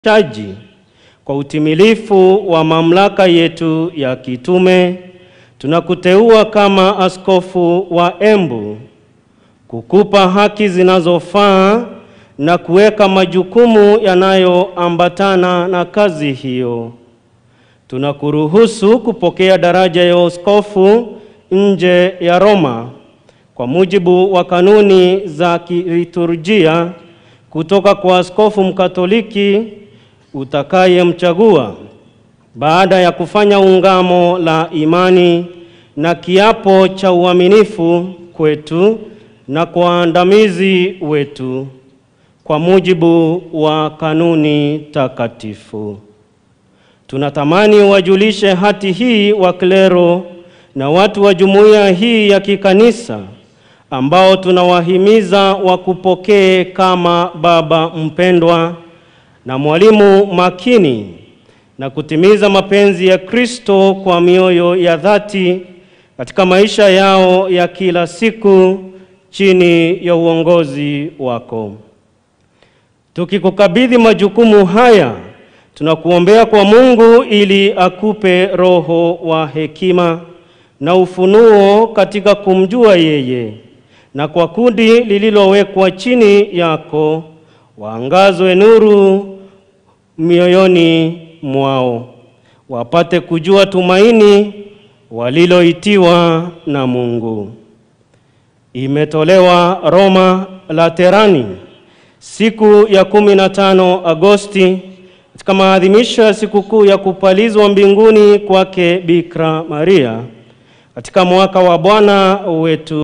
taji kwa utimilifu wa mamlaka yetu ya kitume, tunakuteua kama askofu wa Embu kukupa haki zinazofaa na kuweka majukumu yanayoambatana na kazi hiyo. Tunakuruhusu kupokea daraja ya uskofu nje ya Roma kwa mujibu wa kanuni za kiliturujia kutoka kwa askofu Mkatoliki utakayemchagua baada ya kufanya ungamo la imani na kiapo cha uaminifu kwetu na kwa waandamizi wetu kwa mujibu wa kanuni takatifu. Tunatamani wajulishe hati hii wa klero na watu wa jumuiya hii ya kikanisa ambao tunawahimiza wakupokee kama baba mpendwa na mwalimu makini na kutimiza mapenzi ya Kristo kwa mioyo ya dhati katika maisha yao ya kila siku chini ya uongozi wako. Tukikukabidhi majukumu haya, tunakuombea kwa Mungu ili akupe roho wa hekima na ufunuo katika kumjua yeye, na kwa kundi lililowekwa chini yako waangazwe nuru mioyoni mwao, wapate kujua tumaini waliloitiwa na Mungu. Imetolewa Roma Laterani siku ya kumi na tano Agosti katika maadhimisho ya sikukuu ya kupalizwa mbinguni kwake Bikira Maria katika mwaka wa Bwana wetu